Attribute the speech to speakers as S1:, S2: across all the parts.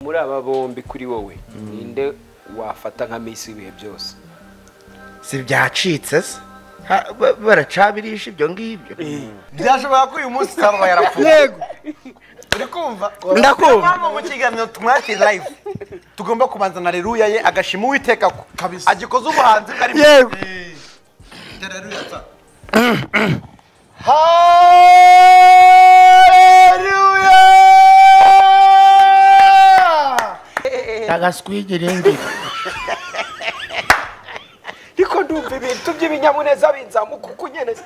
S1: muri aba bombi kuri wowe ninde wafata nka minsi ibihe byose
S2: si byacitse se Ha- ba- baracabirisha ibyo ngibyo
S3: byashobora ko uyu munsi usanga yarapfuye
S2: yego
S3: uri kumva
S2: Ndakumva.
S3: Hano mu kiganiro tumwakire live tugomba kubanza na reruya ye agashima uwiteka ko
S4: Kabisa.
S3: agikoze ubuhanzi karimo
S2: Yego.
S3: Hallelujah!
S2: agaswigire ngira
S1: ariko ndumva ibintu by'ibinyamuneza binzamuka uko unyereza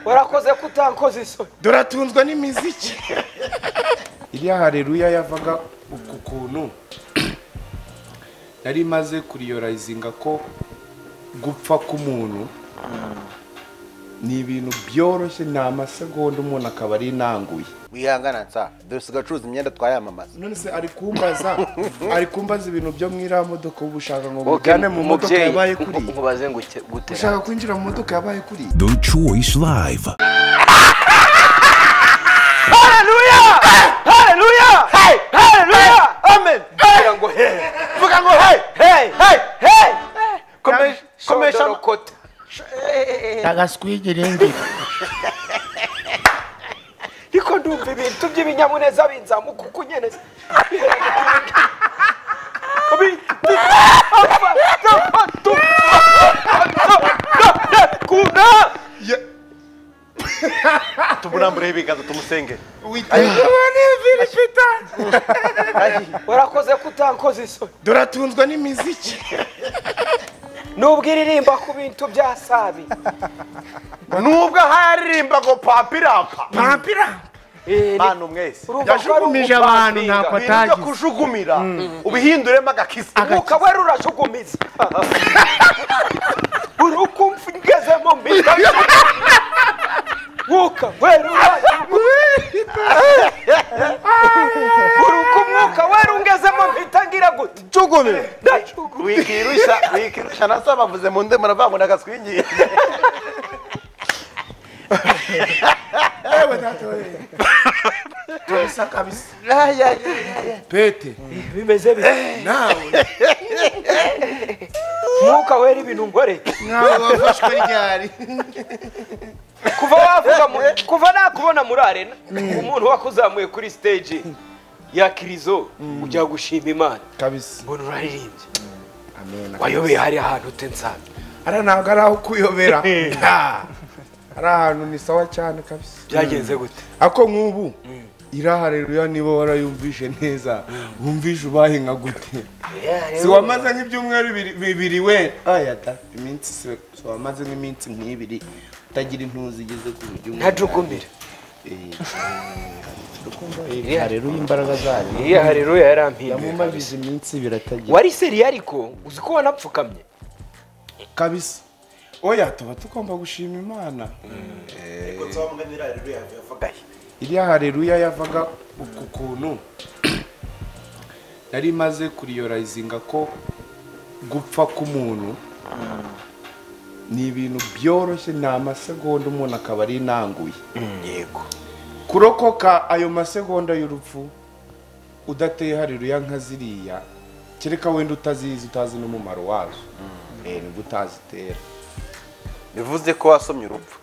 S1: warakoze ko utankoze isoni
S4: duratunzwe n'imiziki iriya hareruya yavaga uku kuntu nari maze kuriyorayizinga ko gupfa k'umuntu ni ibintu byoroshye ni amasegonda umuntu akaba ari inanguye
S3: wihangana nsa dusiga acuruza imyenda twayamamaza
S4: none se ari kumbaza ari kumbaza ibintu byo mu iriya modoka ubu ushaka ngo
S1: Wowe
S4: mujyane mu modoka
S1: mubyeyi,
S4: yabaye kuri
S1: nkubaze ngo uke- gutera
S4: ushaka kwinjira mu modoka yabaye kuri
S5: The Choice Live.
S1: kugira ngo he
S3: vuga ngo hey hey hey hey komesha komesha
S1: komesha
S2: agaswigire ngira
S1: ariko ndumva ibintu by'ibinyamuneza binzamuka uko unyereza
S3: tumurambureho ibiganza tumusenge
S1: warakoze ko utankoze isoni
S4: duratunzwe n'imiziki
S1: nubwo iririmba ku bintu bya sabi
S3: nubwo aha yaririmba ngo papirapa
S2: pampira
S1: Eh, ni-
S3: bantu mwese
S1: urumva ko ari
S2: yajugunije abantu ntabwo
S1: umupadiri.
S3: ibintu byo
S2: atagize
S3: kujukumira ubihinduremo agakisi
S1: umwuka wari urajugumiza uri ukumva ngezemo mbita mwuka wari urajugumiza uri uko umwuka wari ungezemo mpita ngira gute
S3: ujugumira
S1: ndajugumiza
S3: wikirushya wikirushya na se bavuze mu ndimi baravuga ngo ni agaswingiye
S4: yewe data we turabisa kabisa pete
S1: bimeze bite
S4: nawe
S1: umwuka wera ibintu ngore
S4: nawe wafashwe ryari
S1: kuva wavuga mu- kuva nakubona muri arena umuntu wakuzamuye kuri stage ya kirizo ujya gushima imana
S4: kabisa
S1: mbona uraririmbye
S4: amen
S1: wayobeye hariya hantu utensanzwe
S4: ara ntabwo ari aho kuyobera Nta. ari ahantu ni sawa cyane kabisa
S1: byagenze gute
S4: ako nk'ubu iraha rero niba warayumvishe neza wumvishe ubaye nka gute si wamaze nk'ibyumweru bibiri- bibiri we aya da iminsi si si wamaze nk'iminsi nk'ibiri utagira intuzi igeze ku buryo umuntu
S1: ntajugumira
S4: hareruye imbaraga zayo
S1: iriya hareruya yarampinduye
S4: yamumajije iminsi biratagira
S1: wari seri ariko uzi ko wanapfukamye
S4: kabisa oya tuba tugomba gushima imana iriya hareruya yavaga uku kuntu nari maze kuriyorayizinga ko gupfa k'umuntu ni ibintu byoroshye ni amasegonda umuntu akaba ari inanguye
S1: yego
S4: kurokoka ayo masegonda y'urupfu udateye hareruya nka ziriya kereka wenda utazizi utazi n'umumaro wazo Eh, nibwo utazitera
S3: bivuze ko wasomye urupfu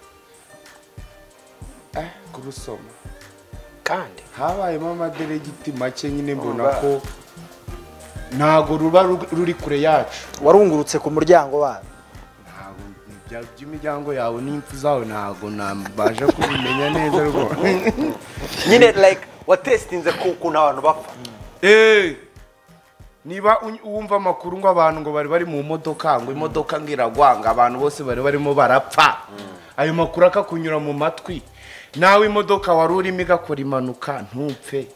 S4: eh kurusoma
S1: kandi
S4: habayemo amaderegiti make nyine mbona ko ntago ruba ru- ruri kure yacu
S6: warungurutse ku muryango wabo
S4: ntago ibya- by'imiryango yawe n'impfu zawe ntago nabasha kubimenya neza rwose
S3: nyine like watesitinze ku kuntu abantu bapfa
S4: Eh, niba uny- wumva amakuru ngo abantu ngo bari bari mu modoka ngo imodoka ngo iragwa ngo abantu bose bari barimo barapfa ayo makuru akakunyura mu matwi nawe imodoka wari urimo igakora impanuka ntupfe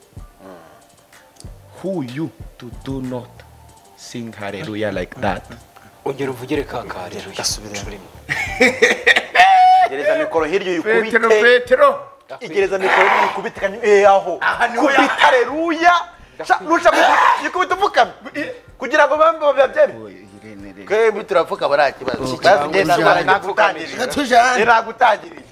S4: who you to do not sing hallelujah like that
S1: ongera uvugire ka ka hareruya urimo
S3: gereza mikoro hirya
S4: petero
S3: uyikubite
S4: petero
S3: igereza mikoro uyikubite kandi eh aho kubita aleluya nusha gukubita upfukamye kugira ngo bambe babyemere
S4: Oye, Irene, Irene.
S3: twebwe turavuga bariya kibazo
S4: cyangwa
S3: Bafite
S4: ujyane.
S3: ndwara nagutangirije
S7: tujyane
S3: iragutangirije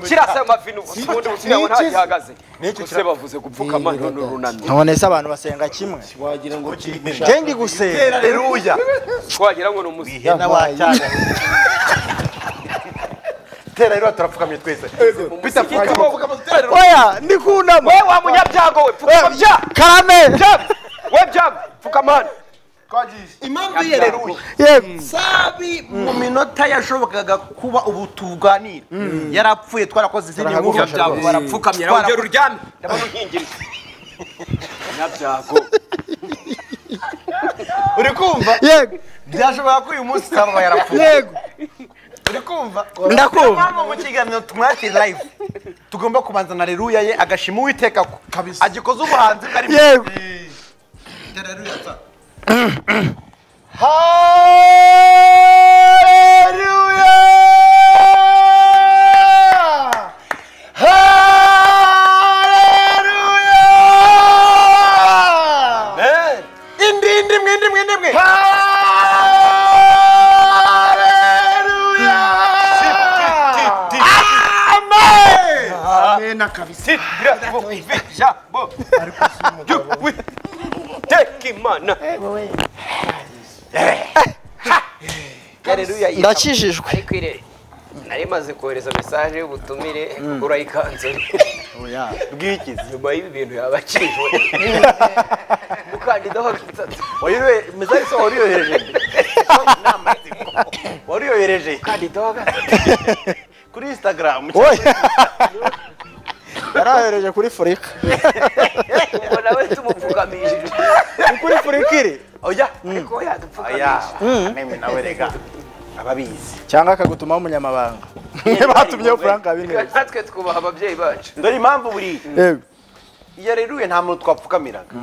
S8: kirasa amavi n'ubundi busigaye nta gihagaze
S3: N'icyo
S8: gusa bavuze gupfukama none urunamye
S2: none se abantu basenga kimwe
S4: wagira ngo kimisha
S2: njye ndi gusenga
S3: haleluya
S8: wagira ngo ni umusizi
S3: ihena wacyana tera rero turapfukamye twese
S8: umusigiti wo
S2: oya ndi kunama
S8: we wa munyabyago we pfukama bya
S2: karame
S8: byago we byago pfukama hano
S3: impamvu y'ihaleluya
S2: yego
S3: sabi mu minota yashobokaga kuba ubu tuganira yarapfuye twarakoze izindi nkuru
S8: munyabyago barapfukamye nawe ugera uryamye ndabona unkingirije munyabyago
S3: uri kumva
S2: yego
S3: byashoboka ko uyu munsi saba yarapfuye
S2: yego
S3: uri kumva
S2: Ndakumva.
S3: mpamvu mu kiganiro tumwakire live tugomba kubanza na reruya ye agashima uwiteka ko agikoze ubuhanzi bwari
S2: Yego.
S3: indi indi imwe indi imwe indi imwe
S4: amena kabisa
S8: ijambo ry'uwiteka imana
S1: Haleluya.
S2: ndakijijwe
S1: Ariko ire nari maze kohereza message y'ubutumire urayikanzura
S3: bw'iki
S1: nyuma y'ibi bintu yabakijwe mukandida wakitatu
S3: wariyoye message se wariyohereje wariyohereje
S1: mukandida wakitatu
S3: kuri instagram
S2: oya yarahereje kuri furika
S1: ubwo nawe tumupfukamishije
S2: ni kuri furika iri
S3: oya
S1: ariko we yadupfukamishije
S3: aya mimi nawe rega ababizi
S2: cyangwa akagutuma umunyamabanga batumyeho frank habineza
S1: natwe twubaha ababyeyi bacu
S3: dore impamvu buri
S2: yego
S3: iyo reruye nta muntu twapfukamiraga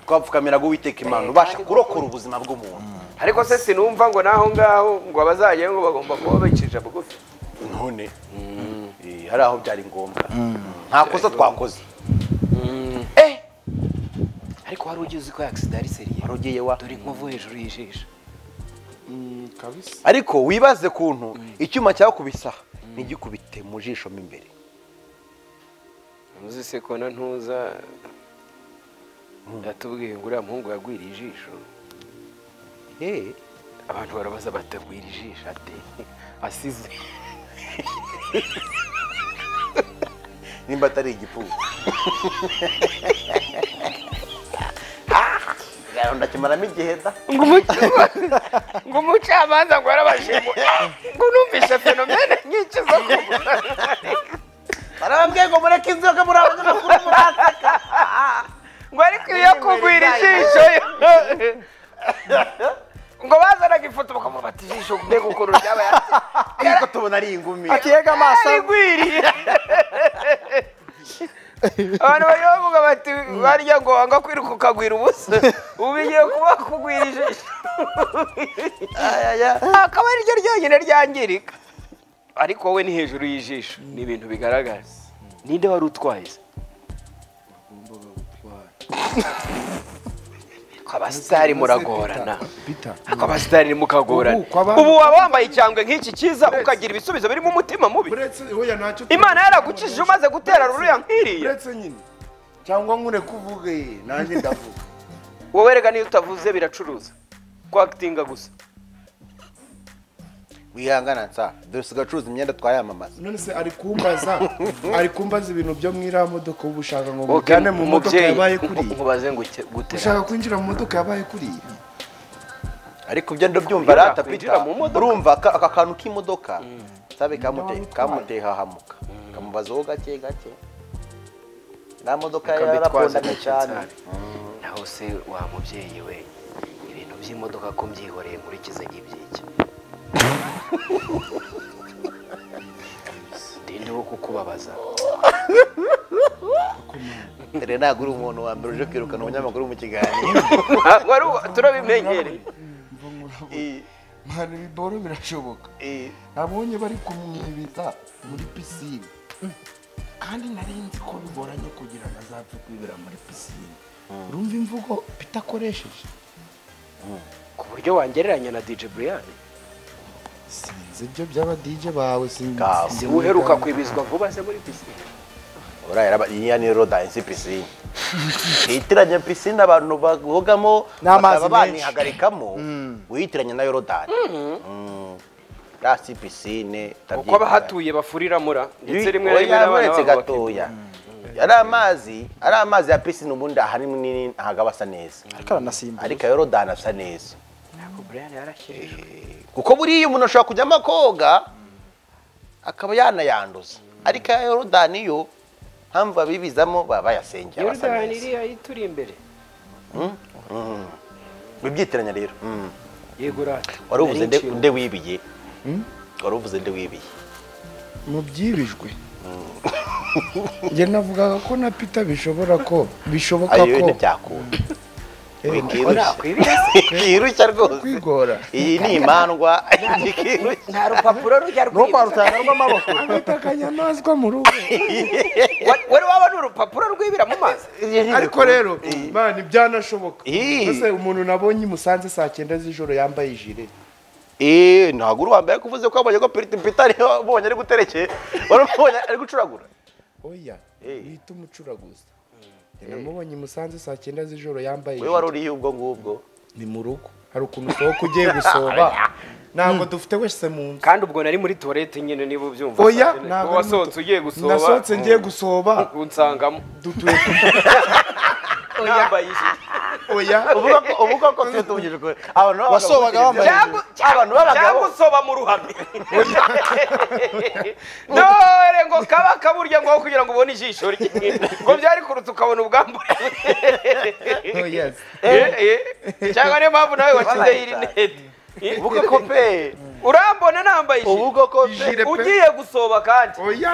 S3: twapfukamiraga uwiteka imana ubasha kurokora ubuzima bw'umuntu
S1: ariko se sinumva ngo naho ngaho ngo abazajyayo ngo bagomba kuba bicishije bugufi
S3: none eh, hari aho byari ngombwa nta kosa twakoze eh
S1: ariko wari ugize ko yagisida ari seriye
S3: wari ugiye wa
S1: dore inkovu hejuru y'ijisho
S3: ariko wibaze kuntu icyuma cyakubisa ntigikubite mu jisho mo imbere
S1: ntuzi se ko na ntuza yatubwiye ngo uriya muhungu yagwiriye ijisho
S3: Eh,
S1: abantu barabaza batagwira ijisho ati asize
S3: nimba atari igipfubu Ah, ndakimaramo igihe da
S1: ngo umucamanza ngo yarabashimwe ngo numvise fenomene nyinshi zo kubura
S3: barababwiye ngo mureke inzoga muri abanyamakuru murataka
S1: ngo ariko iyo kugwira ijisho yo- ngo bazanaga ifoto bakamuha bati ijisho mbega ukuntu ryaba yari-
S3: ariko tubona ari ingumi
S2: akiyega amaso
S1: yarigwiriye abantu bari bavuga bati barya ngo wanga kwiruka ukagwira ubusa ubu bigiye kuba kugwira ijisho akaba ari ryo ryonyine ryangirika ariko wowe ni hejuru y'ijisho ni ibintu bigaragara ninde wari utwaye se abasitari muragorana ako abasitari mukagorana
S4: Ubu, kwaba-
S8: ubu waba wambaye icyangwe nk'iki cyiza ukagira ibisubizo birimo umutima mubi
S4: uretse oya ntacyo
S8: imana yaragukijije umaze gutera ruriya nk'iriya
S4: uretse nyine cyangwa nkure kuvuge nanjye ndavuga
S8: wowe rega niyo utavuze biracuruza kwakitinga gusa
S3: wihangana nsa dore sigacuruza imyenda twayamamaza
S4: none se ari kumbaza ari kumbaza ibintu byo mu iriya modoka uba ushaka ngo
S1: Wowe
S4: mujyane mu modoka
S1: mubyeyi,
S4: yabaye kuriya
S1: nkubaze ngo uke- gutera
S4: ushaka kwinjira mu modoka yabaye kuriya
S3: ariko ibyo ndabyumva rata
S8: kwinjira
S3: pita
S8: mu modoka.
S3: urumva aka aka kantu k'imodoka sabe kamute- kamuteye hahamuka kamubazaho gake gake nta modoka yarakundana cyane
S1: naho se wa mubyeyi we ibintu by'imodoka ko mbyihoreye nkurikize iby'iki ndinde wo kukubabaza
S3: dore ntabwo uri umuntu wa mbere uje kwirukana umunyamakuru mu kiganiro
S8: Ah, wari uwa- turabimenyereye
S3: Eh,
S4: mpana ibiboro birashoboka
S3: eh,
S4: nabonye bari kumwibiza muri pisine kandi nari nzi ko bigoranye kugira ngo azapfe kwibira muri pisine urumva imvugo pita akoresheje
S8: ku buryo wangereranya na DJ Brian
S2: sinzi ibyo by'aba DJ bawe sinzi
S3: Kawe.
S8: si uheruka kwibizwa vuba se muri pisine
S3: uriya yaraba- iyi ni rodansi si pisine wiyitiranya pisine abantu bogamo
S2: N'amazi
S3: bakaba
S2: menshi.
S3: banihagarikamo
S2: Mm.
S3: wiyitiranya na yorodani uriya si pisine
S8: uko abahatuye bafurira mura ndetse rimwe na rimwe n'abana
S3: uretse
S8: babo bakitwa.
S3: gatoya ari amazi ari amazi ya pisine ubundi ahari munini ntabwo aba asa neza
S2: ariko aranasimbuka
S3: ariko yorodani asa neza
S8: Ntabwo Brian yarashyiriye
S3: kuko buriya umuntu ashobora kujyamo akoga akaba yanayanduza ariko ya yorodani yo mpamvu babibizamo baba bayasengera basa
S8: Jordan
S3: neza
S8: iriya ituri imbere
S3: wibyitiranya rero
S8: yego rata
S3: wari uvuze nde- nde wibiye wari uvuze nde wibiye
S4: mu byibijwe njye navugaga ko na pita bishobora ko bishoboka
S3: ayo
S4: ko
S3: ntibyakunda
S8: nakwibira
S3: wikirushya rwose
S4: kwigora
S3: iyi ni imandwa ntikirushya
S1: nta rupapuro rujya
S2: no kwa
S1: rwibira
S2: rutanga rw'amaboko
S4: afite akanyamaswa mu rugo
S1: Wa- wari wabona urupapuro rwibira mu mazi
S4: ariko rero mani byanashoboka
S3: Ih.
S4: mbese umuntu nabonye i musanze saa cyenda z'ijoro yambaye ijire
S3: eee ntabwo uri wambaye ko uvuze ko wabonye ko piriti pita ariyo ubonye ari guterekeye wari umubonye ari gucuragura
S4: oya
S3: Eh.
S4: uhita umucuraguza Njye namubonye i musanze saa cyenda z'ijoro yambaye
S3: we wari
S4: ijire
S3: uriye ubwo ngubwo
S4: ni mu rugo hari ukuntu usohoka ugiye gusoba ntabwo dufite wese mu nzu
S8: kandi ubwo nari muri toilette nyine niba ubyumva
S4: oya
S8: Sazine.
S4: ntabwo
S8: Wowe
S4: ari muto.
S8: wasohotse ugiye gusoba
S4: nasohotse ngiye gusoba
S8: unsangamo
S4: dutuye
S8: nambaye ijire
S4: oya
S3: uvuga ko uvuga ko twe tuvugije ukuri abantu b'abagabo
S2: Wasobaga
S3: bose
S2: wambaye
S3: ibyo-
S1: ijire.
S3: abantu b'abagabo
S8: cyangwa usoba mu ruhame dore ngo kaba kaburya ngo aho kugira ngo ubone ijisho rye ngo byari kuruta ukabona ubwambure
S4: oya
S8: Eh, eh. cyangwa niyo mpamvu nawe wakize iyi rinete
S3: uvuga ko pe
S8: urambona nambaye ijire
S3: uvuga ko pe
S4: Ijire pe.
S8: ugiye gusoba kandi
S4: oya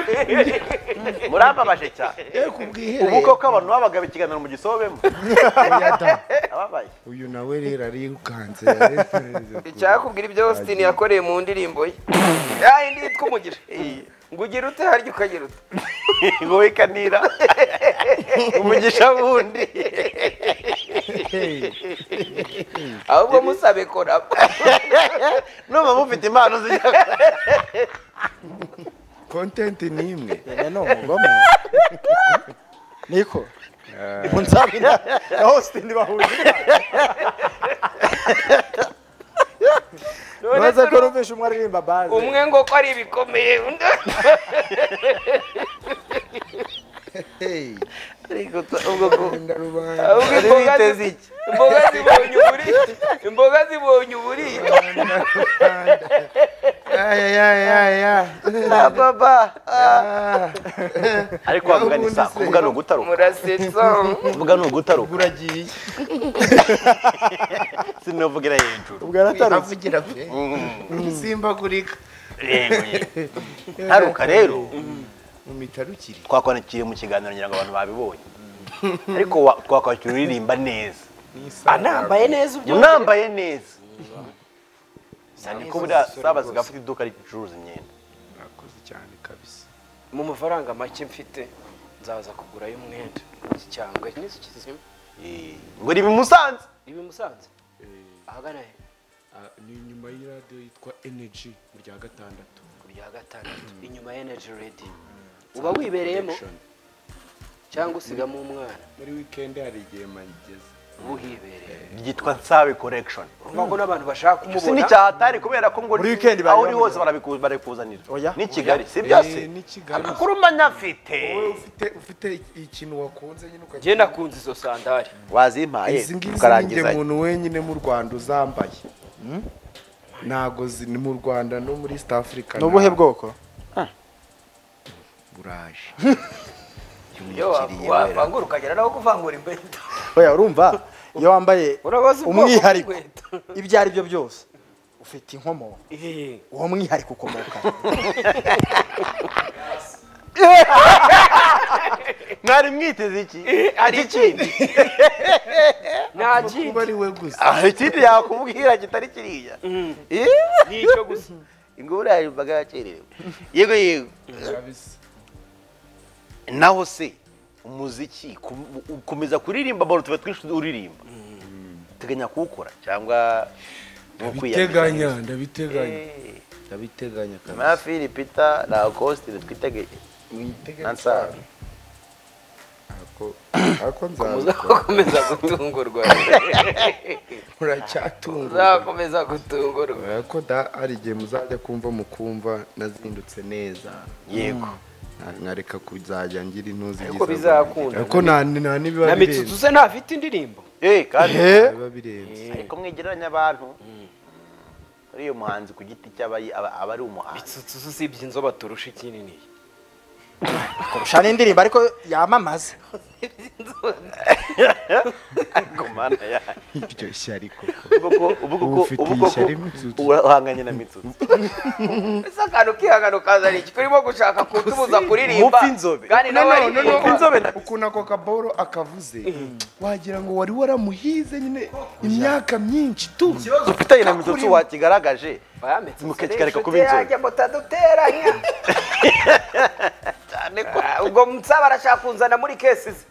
S3: murambabashe cyane
S4: ye ku bwiherero
S3: uvuga ko abantu b'abagabo ikiganiro mu gisobemo
S4: oya da
S3: ababaye
S4: uyu nawe rero arirukanze
S1: icyakubwira ibyo Austin yakoreye mu ndirimbo ye ya indi yitwa umugisha ngo ugira ute harya ukagira ute
S3: ngo wikanira umugisha wundi
S1: ahubwo musabe kora
S3: numva mufite impano zijya
S4: kontenti ni imwe
S2: nyine ni umugome niko munsabi na na Austin bahuje Maze ko rumvisha umwe aririmba baze
S1: umwe ngo ko ari ibikomeye undi
S3: ariko ubwo ko
S1: ahubwo
S3: Wari
S1: imboga
S3: witeze
S1: zi-
S3: iki?
S1: imboga zibonye uburiro imboga zibonye uburiro
S3: na baba ah. ariko wavuga ni sa kuvuga ni ugutaruka
S1: murasetsa
S3: kuvuga ni ugutaruka
S4: uragiye
S3: sinavugira hejuru
S2: ubwo yaratarutse
S4: avugira pe simbagurika
S3: taruka rero
S4: mu mitarukire
S3: twakwandikiye mu kiganiro ngira ngo abantu babibonye ariko wa- twakwandikiye uririmba neza
S1: anambaye neza ubyo
S3: unambaye neza cyane ko buriya sabazi gafite iduka ricuruza imyenda
S4: murakoze cyane kabisa
S8: mu mafaranga make mfite nzaza kugurayo umwenda cyangwa n'iki kizima
S3: Eh, ngo riba i musanze
S8: ibi musanze ahagana he
S9: ni nyuma y'iradiyo yitwa energy mu rya gatandatu
S8: ku bya gatandatu inyuma ya energy ready uba wibereyemo cyangwa usigamo umwana
S4: muri wikendi hari igihe mageze
S8: buhibereye
S3: ryitwa nsabe collection
S8: urumva ko n'abantu bashaka
S3: si
S8: kumubona
S3: n'icyahatari kubera ko ngo
S2: Muri weekend
S3: aho
S2: bari
S3: uri hose barabiku- barabikuzanira
S2: Oya.
S3: ni kigali si byose
S4: Eh, ni kigali
S3: amakuru manyafite
S4: wowe ufite ufite ikintu wakunze nyine ukagira
S8: njye nakunze izo sandari
S3: wazimpaye
S4: izi ngizi ni njye
S3: tukarangiza
S4: muntu wenyine mu rwanda uzambaye ntago ziri mu rwanda no muri east africa
S2: ni ubuhe bwoko
S4: buraje
S1: iyo wavangura ukagera naho kuvangura inkweto
S2: oya urumva iyo wambaye
S1: urabaza ubwoko
S2: umwihariko
S1: bw'inkweto
S2: ibyo ari byo byose ufite inkomoko uwo mwihariko ukomoka
S3: mwari mwiteze iki
S8: hari ikindi nta
S4: kuba
S8: kindi
S4: ari we gusa
S3: aha ikindi yakubwira kitari kiriya
S8: ni icyo gusa
S3: ingoro yawe imbaga yakererewe yego yego naho se umuziki kum- ukomeza kuririmba abantu tuba twinshi uririmba uteganya kuwukora cyangwa ni
S9: ndabiteganya
S3: ukwiyamiriza
S9: ndabiteganya
S4: ndabiteganya kabisa
S3: nyuma ya fili pita rakosite twitege nansabi
S1: uzakomeza gutungurwa
S7: muracyatungurwa
S1: uzakomeza gutungurwa
S7: ko da hari igihe muzajya kumva mukumva nazindutse neza
S3: yego
S7: Nka- nkareka kuzajya ngira intuzi
S1: ariko bizakunda
S7: ko nta nta n'ibiba
S8: na mitsutsu
S7: birenze
S8: se ntafite indirimbo
S3: eh kandi
S7: biba birenze
S3: ariko mwegeranya abantu uriya muhanzi ku giti cy'aba aba- aba ari umuhanzi
S8: mitsutsu zo usibye inzoba turusha ikinini
S2: kurusha n'indirimbo ariko yamamaza
S3: ariko mana yayo
S7: iryo shyari koko
S3: ubwo ko ubwo ko
S7: Ufite
S3: ubwo ko
S7: ishyari Mitsutsu.
S3: uhanganye na mitsutsi
S1: ese akantu k'ihangano kazana iki turimo gushaka kutubuza kuririmba
S3: mupfa inzobe.
S1: kandi nawe ari
S3: inzobe na-
S4: ukuntu ako kaboro akavuze wagira ngo wari waramuhize nyine imyaka myinshi tu
S3: ufitanye na mitsutsi wakigaragaje mukakigarika kuba inzobe
S1: ngo taduteranya cyane ko ubwo nsaba arashaka kunzana muri kesi ze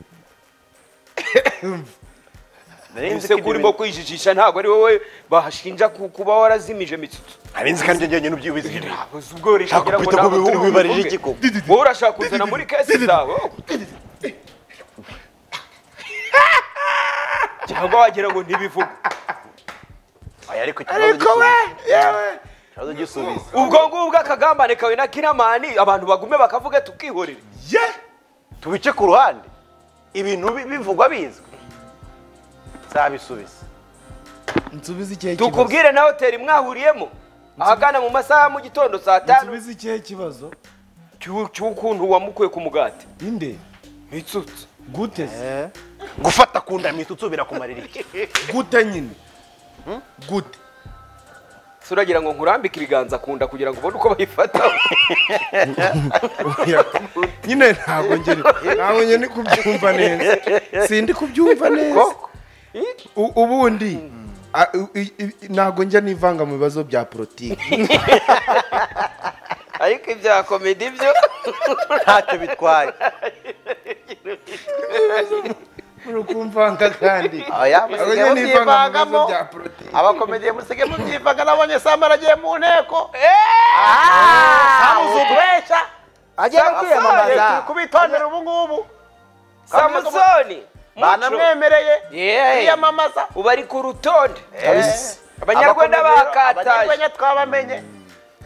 S3: nari nzi ko
S8: ese
S3: ibyo
S8: urimo
S3: bintu-
S8: kwijijisha ntabwo ari wowe bahashinja ku- kuba warazimije mitsutsu
S3: nari nzi kandi njyewe nyine ubyibuze ibyo bintu.
S8: uzi ubwo urisha
S3: Nshaka
S8: kugira ngo
S3: gupita
S8: ntabwo
S3: ngo
S8: turi
S3: ubibarije
S8: bubivuge.
S3: iki koko
S8: wowe urashaka kunzana muri kesi zawe cyangwa wagira ngo ntibivugwe
S3: Oya, ariko ikibazo gisubiza ikibazo gisubiza
S8: ubwo ngubwo akagambane kawe na kinamani abantu bagume bakavuga tukihorera
S3: tubice ku ruhande ibintu bi- bivugwa bizwi zabisubiza
S4: nsubize ikihe kibazo
S8: tukubwire na hoteli mwahuriyemo ahagana mu masaha mu gitondo saa tanu
S4: nsubize ikihe kibazo
S8: cy'u- cy'ukuntu wamukuye ku mugati
S4: inde
S8: mitsutsu
S4: gute se?
S3: gufata ku nda mitsutsi birakumarira iki
S4: gute nyine gute
S8: se uragira ngo nkurambike ibiganza ku nda kugira ngo ubone uko bayifata
S4: nyine ntabwo ngeni ntabwo ngeni kubyumva neza sindi kubyumva neza U- ubundi a- u- i- i- ntabwo njya nivanga mu bibazo bya politiki
S1: ariko ibya komedi byo
S3: ntacyo bitwaye
S4: uri kumvanga kandi
S3: aya
S4: ntabwo
S3: musigaye
S4: njya nivanga mu bibazo
S3: mubyivangamo
S4: bya politiki
S3: abakomediye musigaye mubyivanga nabonye samba aragiye mu nteko samuzugubesha
S2: agiye no kwiyamamaza
S3: kubitondera ubu ngubu
S1: samusoni
S3: banamwemereye
S1: Yeee.
S3: kwiyamamaza
S1: ubu ari ku rutonde abanyarwanda
S3: Abanyarwanda
S1: bakataje
S3: abanyarwenya twabamenye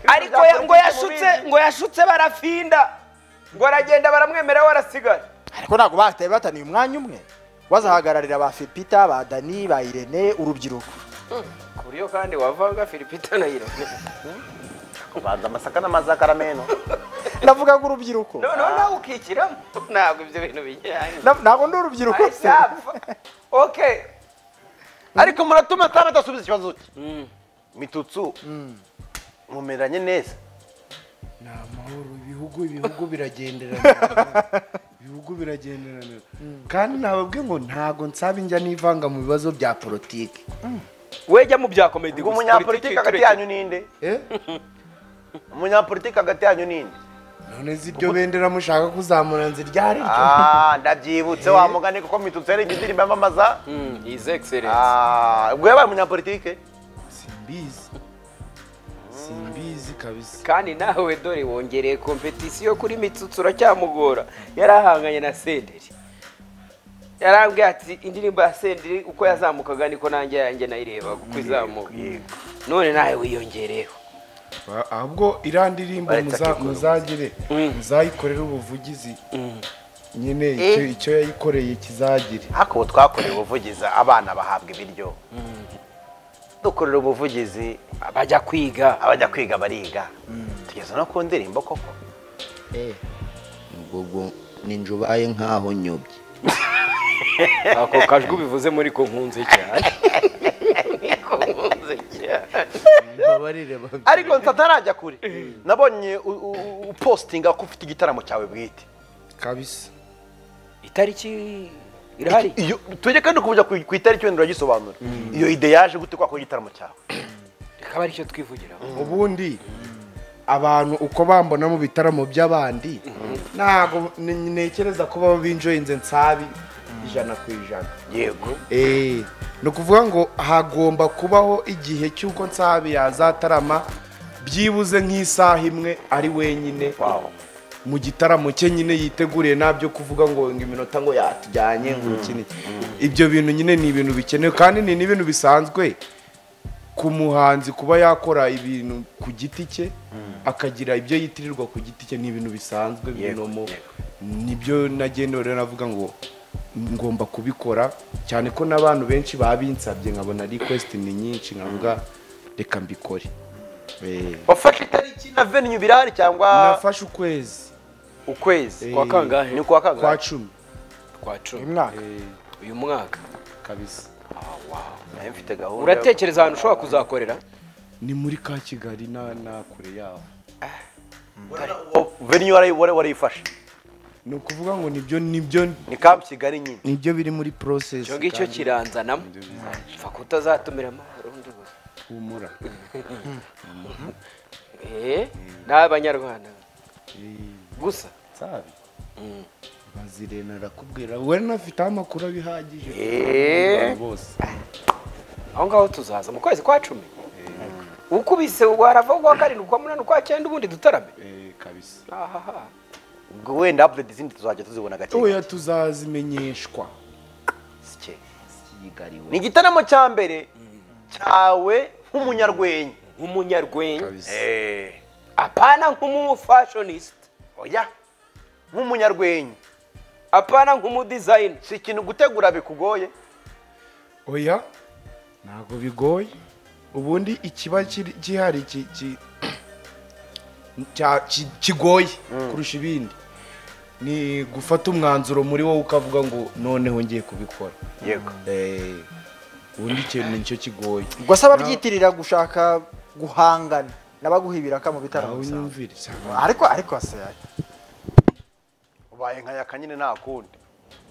S1: ariko ya- ngo yashutse ngo yashutse barafinda ngo aragenda baramwemera we arasigara
S2: ariko ntabwo bataye bataniye umwanya umwe bazahagararira ba fipita ba dani ba irene urubyiruko
S1: ku buryo kandi wavanga filipita na irene
S3: kubanza amasaka n'amazakaramentu
S2: ndavuga ngo urubyiruko
S1: noneho nawe ukikiramo ntabwo ibyo bintu bijyanye
S2: Na- ntabwo ndi urubyiruko se
S1: zapfa okay
S3: ariko muratuma samba adasubiza ikibazo cye mitutsu mumeranye neza
S4: ni amahoro ibihugu ibihugu biragenderana ibihugu biragenderana kandi nababwe ngo ntabwo nsaba njya nivanga mu bibazo bya politiki
S8: we jya mu bya komedi
S3: ngo
S8: gusa,
S3: umunyapolitiki
S8: politiki
S3: hagati
S8: tureke.
S3: yanyu ninde
S4: Eh?
S3: umunyapolitiki hagati yanyu ninde
S4: none si ibyo bendera mushaka kuzamura nzi ryari ryo
S3: Ah, ndabyibutse wa mugani kuko mitutsi yari indirimbo yamamaza
S8: Mm, his excellence
S3: Ah, ubwo yabaye umunyapolitike
S4: simbizi simbizi kabisa
S1: kandi nawe dore wongereye kompetisiyo kuri mitsutsu uracyamugora yari ahanganye na senderi yarambwiye ati indirimbo ya senderi uko yazamukaga niko nanjye yanjye nayireba uko izamuka none nawe wiyongereho
S4: Ba- ahubwo iriya ndirimbo
S3: Baretse
S4: muza-
S3: akikorera
S4: muzagire muzayikorere ubuvugizi nyine icyo icyo yayikoreye kizagire
S3: ariko ubu twakoreye ubuvugizi abana bahabwa ibiryo dukorera ubuvugizi
S1: bajya kwiga
S3: abajya kwiga bariga tugeze no ku ndirimbo koko
S7: ubwo ninjye ubaye nk'aho nyobye
S8: ako kajwi bivuze muri ko nkunze cyane
S3: ariko ntatarajya kure nabonye u- u- upositinga ko ufite igitaramo cyawe bwite
S4: kabisa
S8: itariki irahari
S3: iyo tujye kandi kujya ku ku itariki wenda uragisobanura iyo ide yaje gute kwako igitaramo cyawe
S1: akaba aricyo twivugiraho
S4: ubundi abantu uko bambona mu bitaramo by'abandi ntabwo ni- ntekereza ko baba binjoyinze nsabi ijana ku ijana
S3: yego
S4: Eh, ni ukuvuga ngo hagomba kubaho igihe cy'uko nsabi yazatarama byibuze nk'isaha imwe ari wenyine mu gitaramo cye nyine yiteguriye ntabyo kuvuga ngo ngo iminota ngo yatujyanye ngo iki ni- ibyo bintu nyine ni ibintu bikenewe kandi ni n'ibintu bisanzwe ku muhanzi kuba yakora ibintu ku giti cye akagira ibyo yitirirwa ku giti cye ni ibintu bisanzwe binomo nibyo nagendewe rero navuga ngo ngomba kubikora cyane ko n'abantu benshi babinsabye nkabona request ni nyinshi nkavuga reka mbikore Eh,
S3: wafashe itariki na venue birahari cyangwa
S4: nafashe ukwezi
S3: ukwezi
S4: Kwa kangahe?
S3: ni kwa
S4: kwa
S3: kangahe
S4: cumi
S1: kwa cumi
S2: imwaka
S1: uyu mwaka
S4: kabisa
S3: nayo mfite gahunda
S1: uratekereza ahantu ushobora kuzakorera
S4: ni muri ka kigali na na kure yaho
S3: yo- venue wari- wari- warayifashe
S4: ni ukuvuga ngo nibyo nibyo
S3: ni camp kigali nyine
S4: nibyo biri muri process
S1: icyo ngicyo
S4: kandi
S1: kiranzanamo pfa kutazatumira amahoro undi gusa
S4: humura
S1: Eh, n'abanyarwanda gusa
S4: sabi bazirena arakubwira we nafiteho amakuru abihagije
S1: Eh.
S4: bose
S1: aho ngaho tuzaza mu kwezi kwa cumi ukubise warava ukwa karindwi ukwa munani ukwa cyenda ubundi dutarame
S4: Eh, kabisa
S1: ahaha
S3: ubwo wenda update izindi tuzajya tuzibona gake
S4: oya tuzazimenyeshwa
S3: gake. ni igitaramo cya mbere cyawe nk'umunyarwenya
S1: nk'umunyarwenya
S4: kabisa
S3: Eh,
S1: apana nk'umufashonisita
S3: oya nk'umunyarwenya
S1: apana nk'umudizayini
S3: si ikintu gutegura bikugoye
S4: oya ntabwo bigoye ubundi ikiba kiri- gihari ki- ki- cya- ki- kigoye kurusha ibindi ni gufata umwanzuro muri wowe ukavuga ngo noneho ngiye kubikora
S3: yego
S4: Eh, ubundi ikintu nicyo kigoye
S2: ubwo se ababyitirira gushaka guhangana n'abaguhibiraka mu bitaramo
S4: aho
S2: bisanzwe.
S4: unyumvire
S2: ariko ariko se
S3: ubaye nka yakanyine nta kundi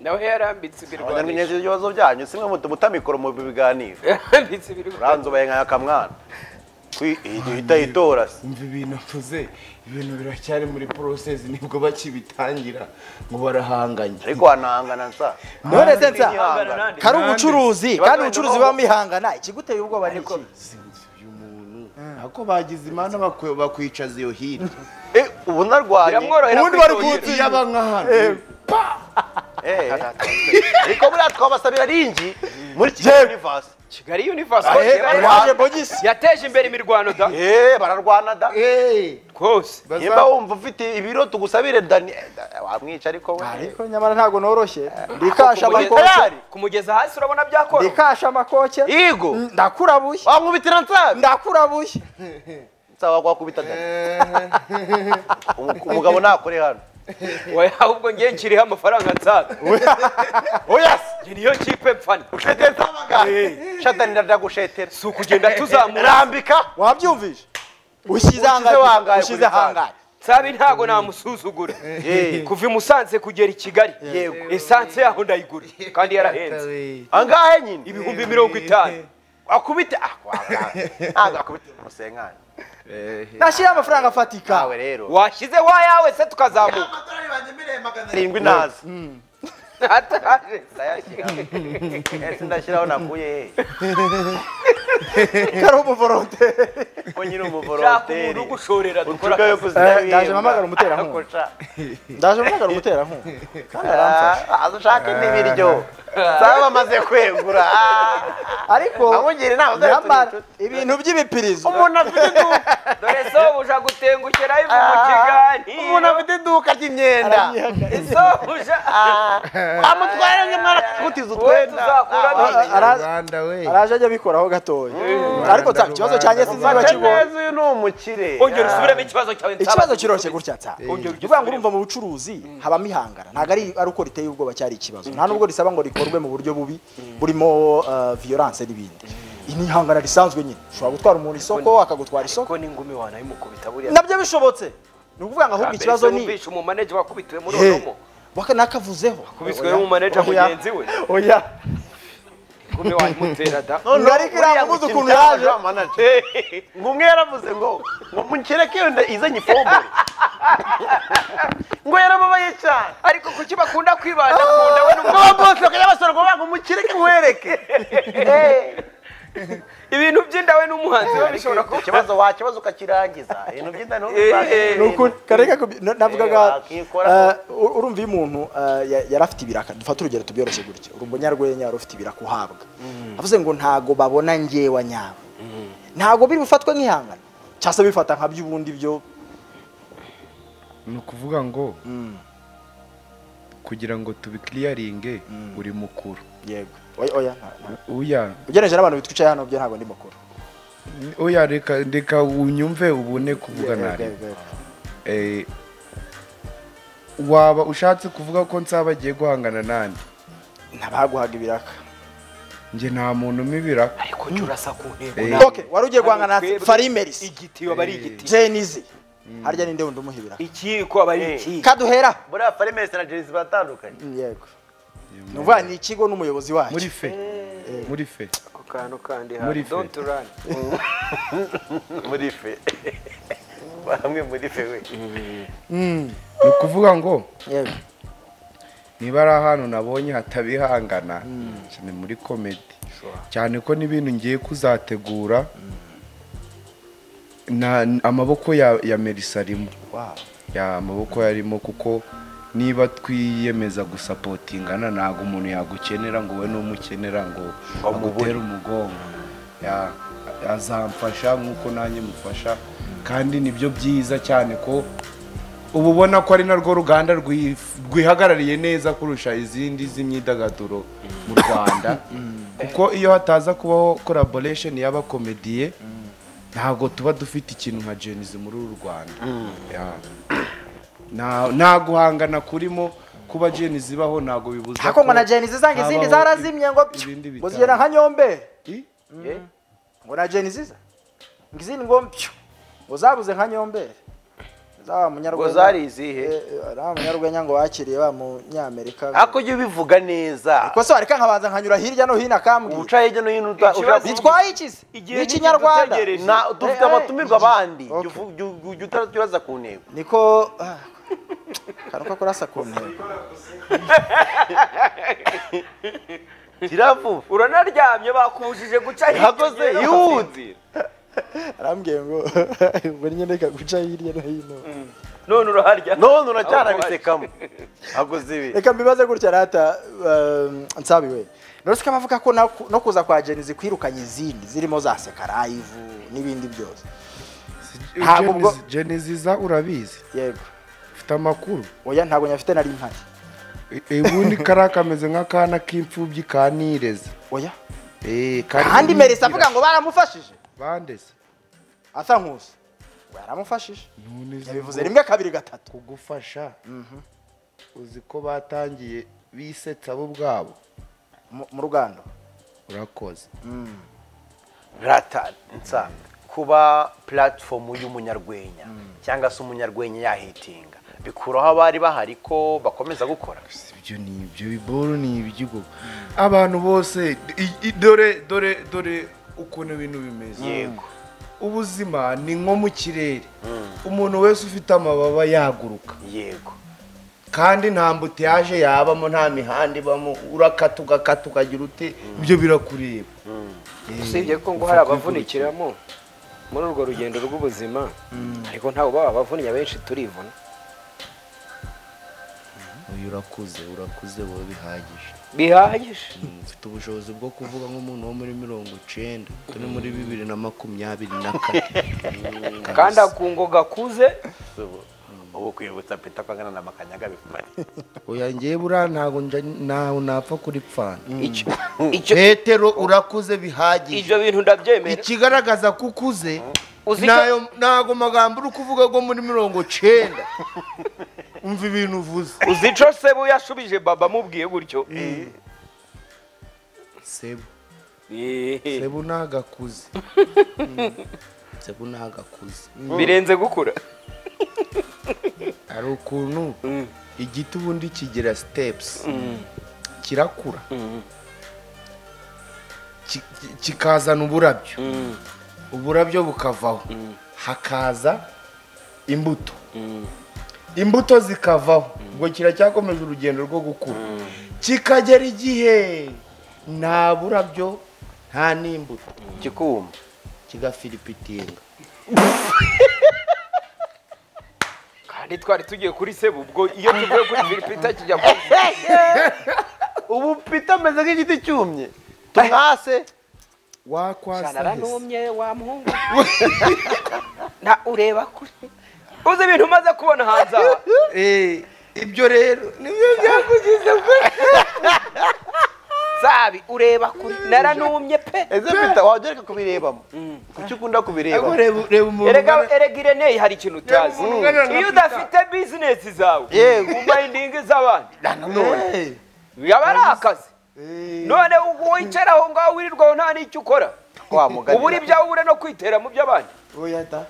S1: nawe yarambitse ibirwanisho
S3: abanyarwenya ibibazo byanyu si mwe mutuma utamikoro mu biganiro
S1: yarambitse ibirwanisho
S3: uranze ubaye nka yakamwana Kwi- ihita yitora se
S4: umva ibintu mvuze ibintu biracyari muri process nibwo bakibitangira ngo barahanganye
S3: ariko wanahangana nsa
S2: none se nsa
S3: Ihangana nande?
S2: kari ubucuruzi kandi
S3: Nande.
S2: ubucuruzi buba mwihangana ikiguteye ubwoba ni iki
S4: ako bagize imana bakwe- bakwicaza iyo hino
S3: Eh, ubu narwaye
S1: biramworohera
S2: ubundi bari
S1: kwitondera.
S2: Uzi-
S4: yaba nka hano
S3: Eh. ariko buriya twabasabira ringi muri kigali universe
S1: kigali universe
S3: Ahe,
S1: hose
S3: ahe.
S1: yabaye-
S2: waje bogisi
S1: yateje imbere imirwano da
S3: Eh, bararwana da
S1: rwose
S3: nimba wumva ufite ibiro tugusabire dani eh, da- wamwica ariko we
S2: ariko nyamara ntabwo noroshye ndikasha
S1: Kumugeza-
S2: amakoke
S1: kumugeza hasi urabona byakora
S2: ndikasha amakoke
S3: Yego.
S2: Mm, ndakurabuye
S3: wamwubitira nsabi
S2: ndakurabuye
S3: nsaba wakwakubita dani Umu- umugabo nakore hano
S1: Oya, ahubwo ngiye nshyiriho amafaranga nsaga
S3: oya
S1: niyo kipe mfana
S3: ushetera nsabagana shatani ndagushetera
S1: si ukugenda tuzamura
S3: rambika
S2: wabyumvije ushyize
S3: Ushyize wangaye
S2: hangaye
S3: kuri
S2: ushyize
S3: tanu.
S2: hangaye
S1: nsabi ntago namusuzugura kuva i musanze kugera i kigali
S3: Yego.
S1: esanse yaho ndayigura kandi yarahenze
S3: angahe nyine
S1: ibihumbi mirongo itanu
S3: wakubite ah wanga- ntabwo wakubite umusenkani
S2: nashyiraho amafaranga afatika
S3: kawe rero
S1: washyizeho ayawe se tukazamuka
S3: arindwi naza
S1: Ataje.
S3: ese ndashyiraho nakuye he
S2: kari umuvoronte
S3: ko nyiri
S1: shaka umuntu
S3: umuvoronteri
S1: ugushorera dukora
S3: ucugaye
S1: akazi.
S2: Eh, ndaje mpamagara umuterankunga. ndaje mugara umuterankunga kandi aramfasha
S3: aza ushake n'ibiryo saba bamaze kwegura
S2: ariko
S3: amugira inama zo
S2: nyamara
S3: kugira inshuti.
S2: ibintu by'ibipirizo
S3: umuntu afite iduka
S1: dore so buja gutengukira ivu mu kiganiro
S3: umuntu afite iduka ry'imyenda
S1: so buja
S3: amutwara nyamara kutiza
S1: wowe
S3: utwenda
S1: tuzakuramo
S3: Ah,
S1: iki?
S2: Araza-
S4: rwanda we
S2: araje ajya abikoraho gatoya ariko nsa ikibazo cyanjye sinzi niba
S3: mfate
S2: kibonye
S3: neza uyu ni umukire
S1: ongera usubiremo ikibazo cyawe nsaba.
S2: ikibazo kiroroshye gutya nsa
S1: Ongera ujye
S2: uvuga ngo
S1: usubiremo.
S2: urumva mu bucuruzi habamo ihangana ntabwo ari ari uko riteye ubwoba cyari ikibazo nta nubwo risaba ngo rikorwe mu buryo bubi burimo eh, violence n'ibindi Iyi ni ihangana risanzwe nyine ushobora gutwara umuntu isoko akagutwara isoko
S1: ko n'ingumi wanayimukubita buriya
S2: nabyo bishobotse ni ukuvuga ngo ahubwo ikibazo ni
S1: umvisha umumaneja wakubitiwe muri
S2: Hey,
S1: onomo
S2: waka- nakavuzeho
S1: kubiswe n'umumaneja
S2: Oya.
S1: mugenzi we
S2: oya
S8: kumwe wamutera da
S2: Ngo ariko iriya muzi ukuntu yaje.
S3: ngo umwe yaravuze ngo ngo mukereke yenda izanye ifumbire ngo yarababaye cyane
S8: ariko kuki bakunda kwibanda ku nda we n'umugabo
S3: ngo bose bakajya basora ngo ngo mukereke nkwereke
S8: ibintu by'inda we n'umuhanzi we bishobora kuba
S3: ikibazo wakibaza ukakirangiza ibintu by'inda
S8: Eh, eh.
S3: ntubizanire
S2: nukuri kareka kubi- na-
S3: Eh,
S2: navugaga
S3: wakikora
S2: eh, ur- urumva iyo umuntu eh, ya- yari afite ibiraka dufate urugero tubyoroshye gutya uri umunyarwenya wari ufite ibiraka uhabwa avuze ngo ntago babona ngewa nyawe ntago biri bufatwe nk'ihangana cyangwa se bifata nka by'ubundi byo
S4: ni ukuvuga ngo kugira ngo tubikiriyaringe uri mukuru
S2: yego oya oya
S4: uya
S2: ugeneje n'abantu bitwicaye hano byo ntabwo ndi mukuru
S4: oya reka reka unyumve ubone kuvuga
S2: Yego,
S4: nabi
S2: yego, yego.
S4: Eh, waba ushatse kuvuga ko nsaba agiye guhangana nande
S2: ntabaguhaga ibiraka
S4: njye nta muntu umwe biraka
S8: ariko jya urasa ku ntego
S4: Eh,
S8: nawe.
S2: ok wari ugiye guhangana na
S8: Twebwe-
S2: farimerisi
S8: igiti waba ari igiti
S2: jenizi harya ninde wundi umuha ibiraka
S8: ikiko aba ari iki
S2: kaduhera
S3: muri afarimesi na jerizi batandukanye
S2: yego ni ukuvuga ni ikigo n'umuyobozi wacyo
S4: muri fe muri fe
S8: ako kantu kandi hari
S4: Muri fe.
S8: don't run
S3: muri fe hamwe muri fe we
S4: ni ukuvuga ngo
S2: yego
S4: niba ari ahantu nabonye hatabihangana ni muri komedi cyane ko n'ibintu ngiye kuzategura na- amaboko ya ya merisa arimo
S2: Wow.
S4: ya amaboko yarimo kuko niba twiyemeza gusapotingana ntabwo umuntu yagukenera ngo we n'umukenera ngo agutere umugongo Ya- azamfasha nk'uko nanjye mufasha kandi nibyo byiza cyane ko uba ubona ko ari narwo ruganda rwif- rwihagarariye neza kurusha izindi z'imyidagaduro mu rwanda kuko iyo hataza kubaho collaboration y'abakomediye ntabwo tuba dufite ikintu nka jenizi muri uru rwanda Ya. Nta- nta guhangana kurimo kuba jeni zibaho ntabwo bibuza
S2: ariko ngo na jenizi zange izindi
S4: habaho
S2: zarazimye ngo
S4: ibi- ibindi
S2: ngo
S4: bitanu.
S2: zigera nka nyombe
S4: jeni
S2: ngo na jenizi ze ngo izindi ngo mpyo ngo zabuze nka nyombe zaba munyarwenya
S3: Ngo zari izihe?
S2: Eh, ari umunyarwenya ngo bakiriye ba munyamerika
S3: ariko ujye ubivuga neza
S2: gusa wareka nkabanza nkanyura hirya no hino akambwira
S3: uca hirya no hino uta-
S8: Ikibazo-
S3: ushaka kuvuga-
S2: bitwaye iki se
S8: Igihe
S2: n'ikinyarwanda
S8: niki dutegereje?
S3: Na- dufite
S2: Eh, eh,
S3: abatumirwa abandi
S2: Okay.
S3: jya utaraza ku ntego
S2: niko ah, akantu ko kurasa ku ntego
S3: kiravuba
S8: uranaryamye bakubujije guca
S3: Yakoze, yihutire.
S2: arambwiye ngo ngo nyine reka guca hirya no hino
S8: none uraharya
S3: none uracyarabisekamo aguze ibi
S2: reka mbibaze gutya rata um, nsabiwe norosika bavuga ko na- no kuza kwa jenizi kwirukanye izindi zirimo za sekarayivu n'ibindi byose ntabwo ubwo-
S4: jeniziza urabizi
S2: yego
S4: ufite amakuru
S2: oya ntabwo nyafite nari mpari
S4: E- e, ubundi kariya kameze nk'akana k'imfubyi kanireze
S2: oya
S4: Eh, kari
S2: kandi merisi avuga ngo baramufashije
S4: bandese
S2: asa nkusi ngo yaramufashije
S4: none uzi
S2: yabivuze
S4: ngo
S2: rimwe kabiri gatatu
S4: kugufasha uzi ko batangiye bisetsa bo ubwabo
S2: mu mu rugando
S4: urakoze
S3: rata nsa kuba puratifomu y'umunyarwenya cyangwa se umunyarwenya yahitinga bikuraho abari bahari ko bakomeza gukora
S4: Si ibyo ni ibyo biboro ni ibyigo abantu bose i- i- dore dore dore ukuntu ibintu bimeze
S3: Yego.
S4: ubuzima ni nko mu kirere umuntu wese ufite amababa yaguruka
S3: yego
S4: kandi nta mbutiyaje yabamo nta mihanda ibamo urakata ugakata ukagira ute ibyo birakureba
S1: usibye ko ngo hari abavunikiramo muri urwo rugendo rw'ubuzima ariko ntawe baba abavunnye abenshi turivuna
S7: uyu urakuze urakuze wowe bihagije
S1: bihagije
S7: mfite ubushobozi bwo kuvuga nk'umuntu wo muri mirongo icyenda turi muri bibiri na makumyabiri na kane
S1: kandi akungo gakuze
S3: ubu ubu kwibutsa peta ko angana na makanyaga bikumare
S7: oya ngewe buriya ntago nja- ntaho napfa kuripfana
S1: icyo icyo
S7: petero urakuze bihagije
S1: ibyo bintu ndabyemera
S7: ikigaragaza ko ukuze
S1: Uzi icyo-
S7: nayo- ntago magambo uri kuvuga go muri mirongo icyenda umva ibintu uvuze
S8: uzi icyo sebu yashubije baba amubwiye gutyo
S7: sebu
S8: Eh,
S4: sebu ntagakuze
S7: sebu ntago akuze
S8: birenze gukura
S4: hari ukuntu igiti ubundi kigira sitepusi kirakura ki- ki- kikazana uburabyo uburabyo bukavaho hakaza imbuto imbuto zikavaho ubwo kiracyakomeje urugendo rwo gukura kikagera igihe nta burabyo nta n'imbuto
S3: kikuma
S4: kigafiripitinga
S1: kandi twari tugiye kuri sebu ubwo iyo tuvuye kuri firipita kijya ku
S3: ubu pita ameze nk'igiti cyumye tumwase
S4: wakwasa hese
S1: naranumye wa muhungu na ureba kure uzi ibintu umaze kubona hanze aha
S3: ibyo rero nibyo byakugize
S1: zabi ureba kure naranumye pe
S3: ese pita wajya ariko kubirebamo kuki ukunda kubireba
S4: reba reba umuntu
S1: erega erega ireneye hari ikintu utazi
S4: umuntu ungana na
S1: iyo
S4: Peter.
S1: udafite bizinesi zawe
S3: Yego.
S1: umayindingi z'abandi
S3: nanone
S1: yaba ari akazi none ubu wicara aho ngaho wirirwaho nta n'icyo ukora
S3: wa mugani
S1: ubura ibyawe ubure no kwitera mu by'abandi
S4: oya da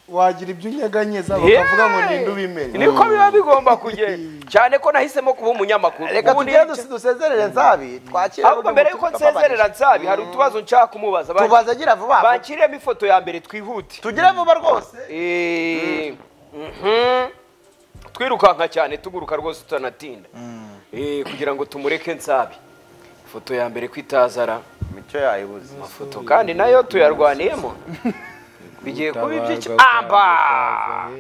S4: wagira ibyo unyeganyeza bakavuga ngo ninde ubimenye
S1: niko biba bigomba kugenda cyane ko nahisemo kuba umunyamakuru
S3: reka
S1: ubu
S3: tugende
S1: nica-
S3: dusezerere nzabi twakira
S1: ahubwo mbere yuko nsezerera nsabi hari utubazo nshaka kumubaza Ban-
S3: tubaze agira vuba vuba.
S1: bankiremo ifoto ya mbere twihute
S3: tugire vuba rwose
S1: Eh, mhm. twirukanka cyane tuguruka rwose tutanatinda Eh, kugira ngo tumureke nsabi ifoto ya mbere kwitazara
S3: imico yayibuze
S1: amafoto kandi nayo tuyarwaniyemo bigiye kuba iby'iki amba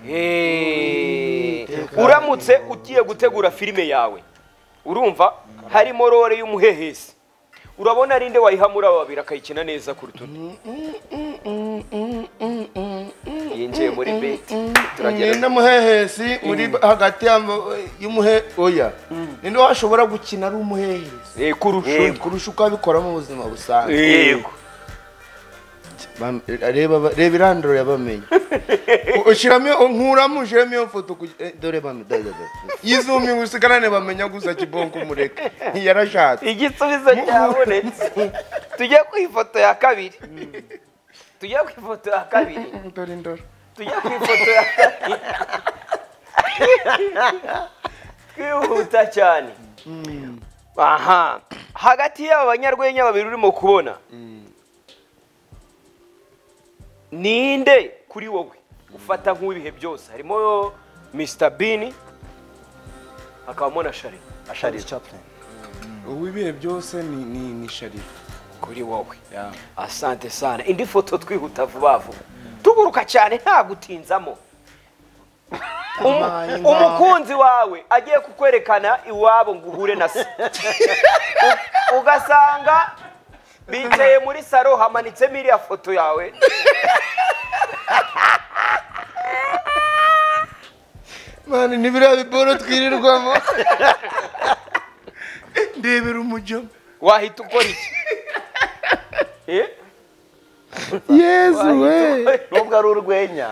S1: Eh, uramutse ugiye gutegura filime yawe urumva harimo role y'umuhehesi urabona rinde wayihamura babiri akayikina neza kuruta undi yinjiye muri beti turagenda
S4: mwenda muhehesi uri hagati y'ama- y'umuhe oya ninde washobora gukina ari umuhehesi
S1: Eh, kurusha undi.
S4: kurusha uko abikora mu buzima busanzwe
S1: yego
S4: Bam- reba ba- reba iranduro yabamenye ushyiramo nkuramo ushyiramo iyo foto kugi- eh, dore bame dore dore yizumiye usigarane bamenya gusa kibonko umureke yarashatse
S1: igisubizo cyabonetse tujye ku ifoto ya kabiri tujye ku ifoto ya kabiri
S4: dore ndoro
S1: tujya ku ifoto ya kabiri twihuta cyane aha hagati y'aba banyarwenya babiri urimo kubona ninde kuri wowe ufata nk'uwibihe byose harimo Mr Bean hakabamo na Shari
S3: asharira
S9: uw'ibihe byose ni ni ni sharira
S1: kuri wowe asante sana indi foto twihuta vuba vuba tuguruka cyane nta gutinzamo Umu- umukunzi wawe agiye kukwerekana iwabo ngo uhure na se U- ugasanga bicaye muri saro hamanitsemo iriya foto yawe
S4: mani ntibiriya biboro twirirwamo ndebera umujyo
S1: wahita ukora iki Eh?
S4: yezu we
S3: nubwo ari urwenya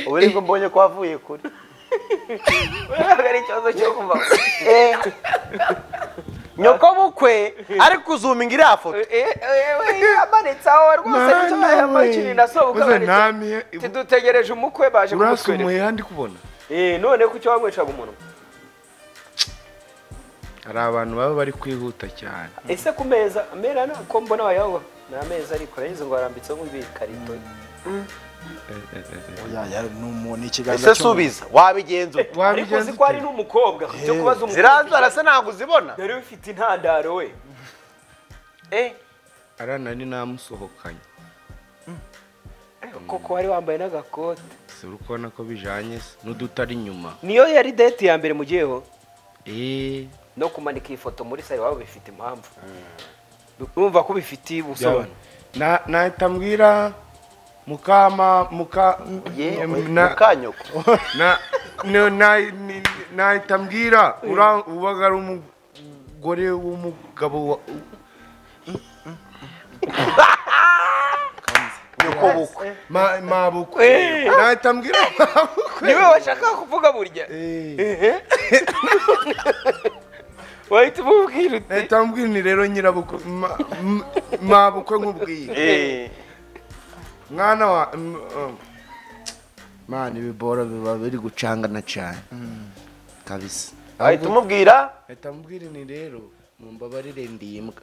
S3: ubu nibwo mbonye ko wavuye kuri
S1: ntabwo ari ikibazo cyo kuva
S3: nyokobukwe ari kuzuminga iriya foto
S1: yamanitse aho rwose nicyo yamanitse na so ukamanitse
S4: ntamihe
S1: tudutegereje umukwe baje
S4: urasa
S1: kumutwereka
S4: umuheha ndi kubona
S1: Eh, none kuki wamwicaga umunwa
S4: hari abantu baba bari kwihuta cyane
S1: ese ku meza amera na ko mbona wayoba ni ameza ariko arayinze ngo arambitseho nk'ibikarito
S2: oya ya ni umuntu ni ikiganza
S3: ese subiza wabigenza ute
S1: ariko uzi ko ari n'umukobwa cyo kubaza umukobwa
S3: ziranzara se ntabwo uzibona
S1: dore ufite intandaro we eh
S4: arana ni namusohokanye
S1: koko wari wambaye n'agakote
S4: si uri kubona ko bijanye se n'udutari inyuma
S1: niyo yari date ya mbere mugiyeho
S4: eee
S1: no kumanika iyi foto muri sare wabo bifite impamvu urumva ko bifitiye ubusobanuro
S4: Na- nahita mbwira mukama muka
S3: ye
S4: na-
S3: mukanyoko
S4: na- no- na- ni- nahita mbwira ura- ubaga ari umugore w'umugabo wa-
S3: nyokobukwe
S4: ma- mabukwe nahita mbwira mabukwe
S1: niwe washaka kuvuga burya
S4: Eh,
S1: wahita umubwira uti
S4: nahita mbwira ni rero nyirabukwe ma- m- mabukwe nkubwiye mwana wa m- um. mani ibibora biba biri gucangana cyane kabisa
S3: ahita umubwira
S4: ahita mubwira ni rero mumbabarire ndimbwa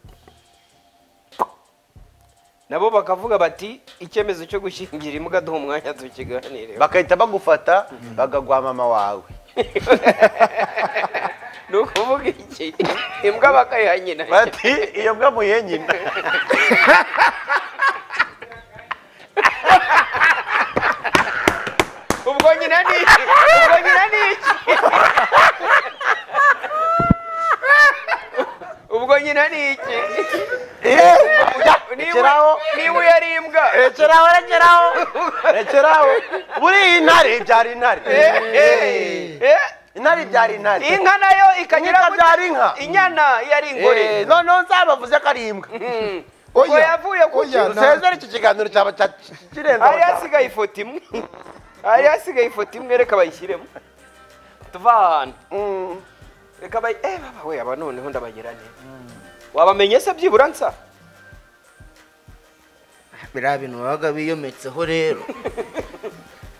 S1: nabo bakavuga bati icyemezo cyo gushingira imbwa duha umwanya tukiganireho
S3: bagahita bagufata bakaguha mama wawe
S1: ni ukuvuga iki imbwa bakayiha nyina
S3: bati iyo mbwa muyihe nyina
S1: ubwo nyina ni iki ubwo nyina ni iki ubwo nyina ni iki niba
S3: rekeraho
S1: niba iyo ari imbwa
S3: rekeraho rekeraho rekeraho buriya iyi ntare ibyara intare
S1: eh,
S3: intare ibyara intare
S1: inka nayo ikagera
S3: Inka
S1: ku-
S3: ibyara inka.
S1: inyana iyo ari ingore
S3: Eh, noneho nzabavuze ko ari imbwa
S1: ubwo yavuye ku kintu
S3: usezere iki kiganiro cyaba cya- kirenze
S1: hari hasigaye ifoto imwe hari hasigaye ifoto imwe reka bayishyiremo tuva ahantu reka bayi eh baba we aba noneho ndabagira neza wabamenye se byibura nsa
S7: biriya bintu babaga biyometseho rero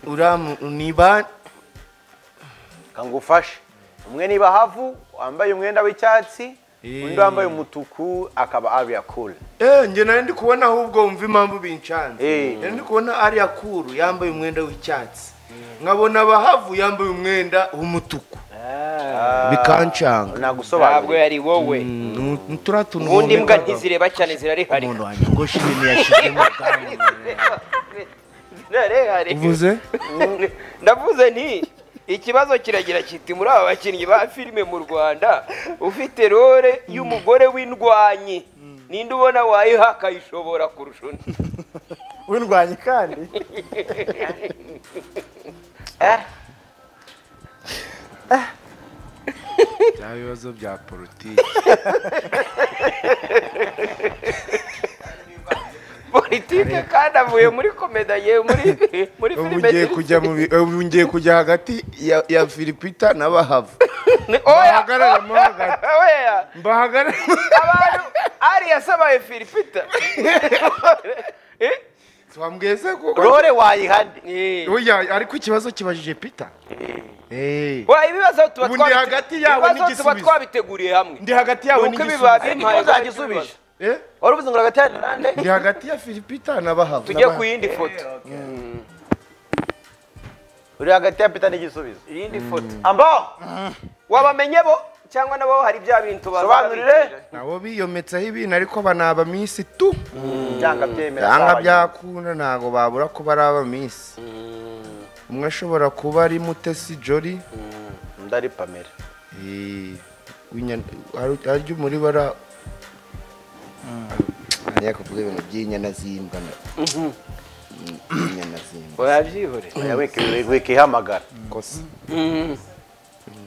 S7: uriya mu- ni ba
S3: kangufashe umwe ni bahavu wambaye umwenda w'icyatsi
S7: Eh.
S3: undi wambaye umutuku akaba ariya kure
S7: eh njye nari ndi kubona ahubwo wumva impamvu bincanze
S3: Eh.
S7: nari ndi kubona ariya kuru yambaye umwenda w'icyatsi nkabona abahavu yambaye umwenda w'umutuku bikancanga
S1: ntabwo
S3: nagusobanurira
S1: yari wowe
S7: Nu- nu- turiya tuntu
S1: ubundi imbwa
S7: bomekaga.
S1: ntizireba cyane zirareharika
S7: umuntu wanyogosha ibintu yashyizemo ubwanwa
S1: zirareharika
S4: uvuze
S1: ndavuze nti ikibazo kiragira kiti muri aba bakinnyi ba filime mu rwanda ufite role y'umugore w'indwanyi ninde ubona wayiha akayishobora kurusha undi
S2: w'indwanyi kandi
S4: bya bibazo bya politiki
S1: politike kandi avuye muri komeda yewe muri muri
S4: ubu
S1: filime
S4: ngiye kujya mu bi- ubu ngiye kujya hagati ya, ya filipita na bahavu
S1: oya
S4: bahagararemo hagati
S1: oya
S4: mbahagararemo
S1: abantu ari yasabaye filipita Eh?
S4: twambweze kuko
S3: rore wayihane
S1: Eh.
S4: Oya, ariko ikibazo kibajije peter Eh.
S1: Wa, ibibazo tuba
S4: Ubundi
S1: twabite-
S4: hagati yawe
S1: ibibazo tuba
S4: n'igisubizo.
S1: twabiteguriye hamwe
S4: ndi hagati yawe
S1: Nuko ibibabi-
S4: n'igisubizo
S1: Ntawe
S3: uzagisubije
S4: Eh?
S3: wari uvuze ngo hagati yanyu nande
S4: ndi hagati ya filipita na bahavu
S1: tujye ku yindi foto
S3: uri hagati ya pita n'igisubizo
S1: iyindi foto
S3: ambaho
S1: wabamenye bo cyangwa nabo hari bya bintu baza
S3: sobanurire
S4: nabo biyometseho ibintu ariko banaba minsi tu
S3: byanga byemera
S4: byanga
S3: sawa.
S4: byakunda ntago babura kuba ari abaminsi umwe ashobora kuba ari mutesi jori
S3: undi ari pamela
S4: Eh, w'inya- hari- harya muri bara ngiye kuvuga ibintu by'inyana z'imbwa na- inyana z'imbwa
S1: wabyihorera
S3: Oya, wiki- wikihamagara
S4: kosa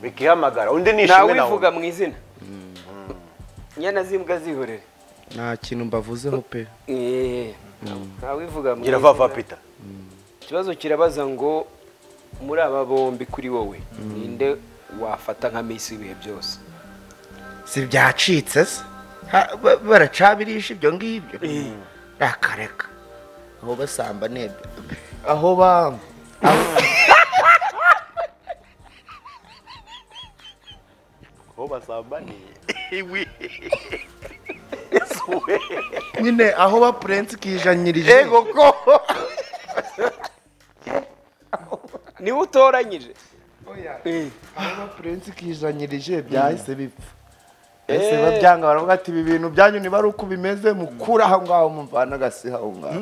S3: wikihamagara undi
S1: ntawe
S3: ni ishimwe nawe
S1: ubivuga mu izina inyana z'imbwa zihorere
S4: nta kintu mbavuzeho pe
S1: Eh, ntawe ubivuga mu
S3: ngira vava
S1: izina.
S3: pita
S1: ikibazo kirabaza ngo muri aba bombi kuri wowe ninde wafata nka misi ibihe byose
S7: si byacitse se Ha- ba- baracabirisha ibyo ngibyo rakareka aho basamba n'ibyo aho bamba
S3: aho basambaniye
S4: nyine aho bapurensi kijanyirije
S3: yego ko
S1: niwe utoranyije
S4: aho bapurensi kijanyirije byahise bipfa ese babyanga baravuga ati ibi bintu byanyu niba ari uko bimeze mukura aho ngaho mumvana agasi aho ngaho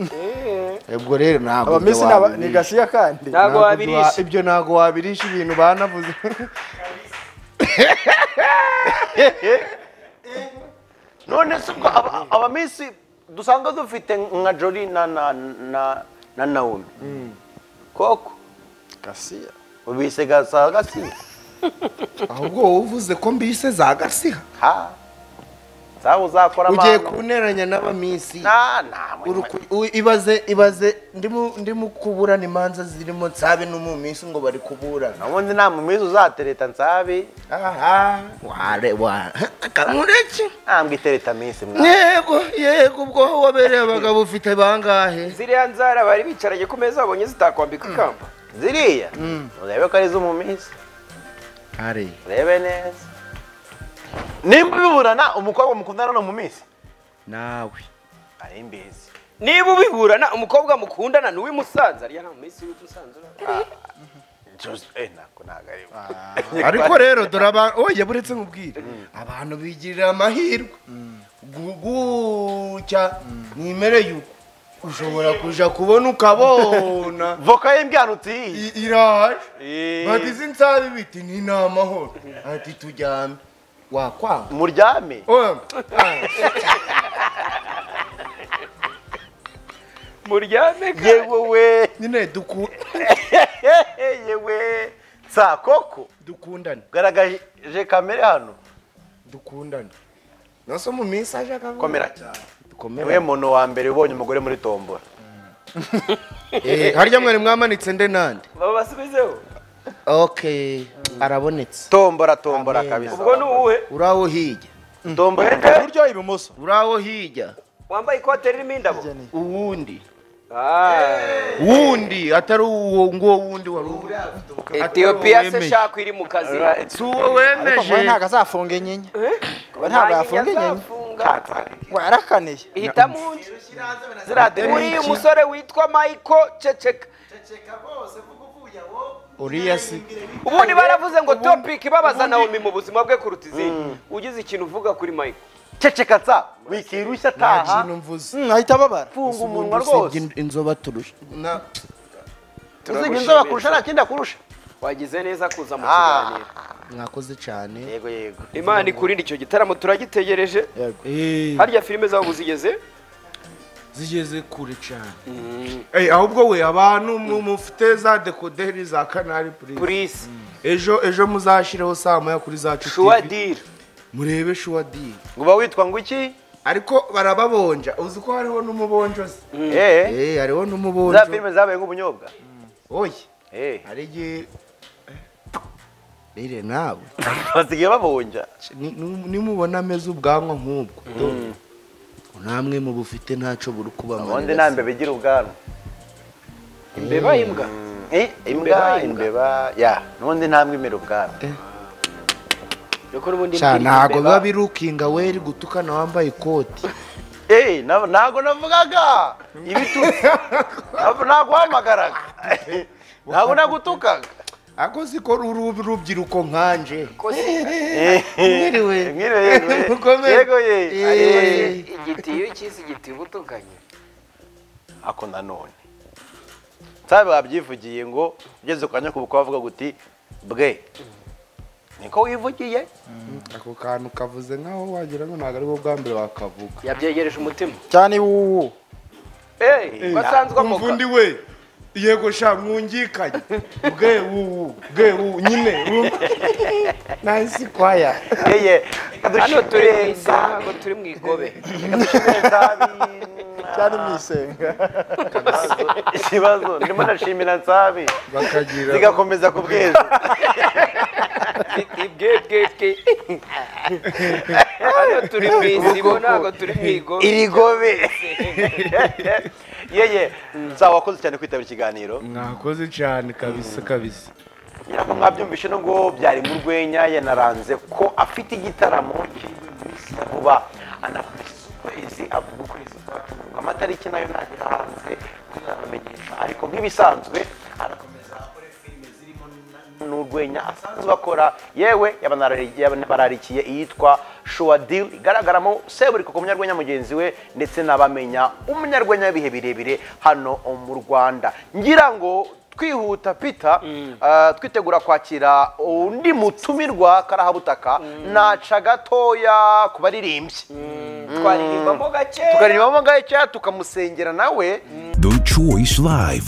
S4: ubwo rero ntabwo ibyo
S2: abamisi ni aba- ni
S4: wabirisha.
S2: gasiya kandi
S1: ntabwo
S4: Ntabwo
S1: wabirisha
S4: bya- ibyo ntabwo wabirisha ibintu banavuze
S3: none se ubwo aba- abamisi dusanga dufite nka jori na na na na naomi koko
S2: gasiya
S3: ubise gasa gasiya
S4: ahubwo wowe uvuze ko mbise za gasiha
S3: ha sawa uzakora
S7: ugiye
S3: amano.
S7: kunteranya n'abamisi
S3: na na
S7: Uri ku- u- ibaze ibaze ndimo ndimo kuburana imanza zirimo nsabe n'umumisi ngo bari kuburana
S3: ubundi nta mumizi uzatereta nsabi
S4: aha
S7: ware wa kamureke
S3: ntabwo itereta minsi mwana
S7: yego yego ubwo aho wabereye abagabo ufite bangahe
S1: ziriya nzara bari bicaranye ku meza babonye zitakwambika ikamba
S3: ziriya urebe ko ari iz'umuminsi
S4: ari
S3: urebe neza nimba biburana umukobwa mukundana ni umuminsi
S4: nawe
S3: ari imbizi
S1: niba ubiburana umukobwa mukundana ni uw'imusanza ariya nta minsi w'imusanza
S3: Jose ntabwo ntabwo ari we.
S4: ariko rero dore abantu oye buretse nkubwire abantu bigirira amahirwe gucya nimere yuko ushobora kuja kubona ukabona
S3: voka y'imbyanutsi iyi
S4: I- iraje
S3: Eh.
S4: bagize insabi biti ni ni amahoro ati tujyame wakwanga
S3: muryame
S4: Oya,
S1: muryame kandi
S3: yewe we
S4: nyine duku-
S3: yewe sa koko
S4: dukundane
S3: garagaje kamere hano
S4: dukundane nose mu minsi aje akavuga
S3: komera cyane
S4: dukomere
S3: niwe muntu wa mbere ubonye umugore muri tombora
S4: Eh, harya mwari mwamanitse nde nande
S1: babasubizeho
S4: okay arabonetse
S3: tombora tombora
S4: Amen.
S3: kabisa
S1: ubwo ni uwuhe
S4: uraho hirya
S3: tombora
S2: iburyo ibumoso
S4: uraho hirya
S1: wambaye ikote ririmo indabo
S4: uwundi
S1: Ah,
S4: wundi atari uwo nguwo wundi wari uwo
S1: etiyopiya se shaka iri mu kazi
S4: si uwo
S2: ariko
S4: wemeje
S2: mwe ntabwo azafunga inyinya we ntabwo yafunga inyinya ngo yarakaneye
S1: hitamo undi uriya umusore witwa michael ceceka
S4: uriya si
S1: ubundi baravuze ngo topic ibabaza nawomi mu buzima bwe kuruta izindi ugize ikintu uvuga kuri michael
S3: ceceka nsa wikirushya ataha
S4: kintu mvuze
S2: Mm, ahita ababara
S3: funga umunwa rwose
S4: inzoba turusha
S3: uziga inzoba kurusha nta kindi akurusha
S1: wagize neza kuza mu
S3: Ah.
S1: kiganiro
S4: mwakoze cyane
S3: yego yego
S1: imana ikurinde icyo gitaramo turagitegereje harya filime zabo zigeze
S10: zigeze kure cyane
S4: Eh, ahubwo we abantu mu- mufite za dekoderi za kanari purisi
S1: purisi
S4: ejo ejo muzashyireho saa moya kuri zacu TV
S1: shuwadiri
S4: murebe shuwadiri
S3: uba witwa ngo iki
S4: ariko barababonja uzi ko hariho n'umubonjozi
S3: eh
S4: eh hariho
S3: za
S4: n'umubonjo
S3: filime zabaye nk'ubunyobwa
S4: oye
S3: eh
S4: hari igihe rire nawe
S3: basigaye babonja
S4: ni- ni- nimubona ameze ubwanwa nk'ubwo namwe mu bufite ntacyo buri
S3: ubundi
S4: kubamarira
S3: nta mbeba igira ubwanwa
S1: imbeba imbwa
S3: Eh, imbwa imbeba ya n'ubundi nta mbwa imera ubwanwa
S1: dukora ubundi
S4: Sha,
S1: imbwira
S4: ntabwo
S1: imbeba.
S4: biba birukinga weri gutukana wambaye ikoti
S3: Eh, na- ntabwo navugaga ibitutsi Ntabwo- naguhamagaraga ntabwo nagutukaga
S4: ako siko ruru- rubyiruko nkanje
S3: Eh,
S4: Mwiriwe.
S3: mwiriwe, yego, eh.
S4: Mukomere.
S3: Yego, eh.
S4: Eh.
S1: igitiyo cy'isi igitiba utukanye
S3: ako nanone nsabe wabyivugiye ngo ugeze ku kanya kubuka wavuga guti bwe niko wivugiye
S4: ako kantu kavuze nkaho wagira ngo ntabwo aribwo bwa mbere wakavuga
S1: yabyegereje umutima
S2: cyane iwuwu
S1: Eh, wasanzwe
S4: umva
S1: amoka
S4: undi we yego sha mwungikanye bwe wuwu bwe wuwu nyine nahise kwaya
S3: yeye
S1: hano turi mu
S3: kadushimire
S1: isaha ngo turi mu igobe
S2: cyane mu isenga
S3: ikibazo ndimo ndashimira nsabi
S4: bakagira
S3: zigakomeza ku bwejo
S1: ibwebwebwe hano turi mu isibo ntabwo turi mu igobe
S3: irigobe yeye nzaba wakoze cyane kwitabira ikiganiro
S4: mwakoze cyane kabisa kabisa
S3: ntabwo mwabyumvishe nubwo byari mu rwenya yanaranze ko afite igitaramo giheruka iminsi ya vuba anakoresha ukwezi avuga ukwezi kwa Tungu. amatariki nayo nagera hanze kuzabamenyesha ariko nk'ibisanzwe arakomeza akore filime zirimo na- n'urwenya asanzwe akora yewe yabanarari- yabanararikiye iyitwa shuwa deal igaragaramo seburikoko umunyarwenya mugenzi we ndetse n'abamenya umunyarwenya w'ibihe birebire hano mu rwanda ngira ngo twihuta pita ah, twitegura kwakira undi mutumirwa karahabutaka naca gatoya ku baririmbyi
S1: twaririmbamo gake
S3: tukaririmbamo gakeya tukamusengera nawe
S5: The Choice Live.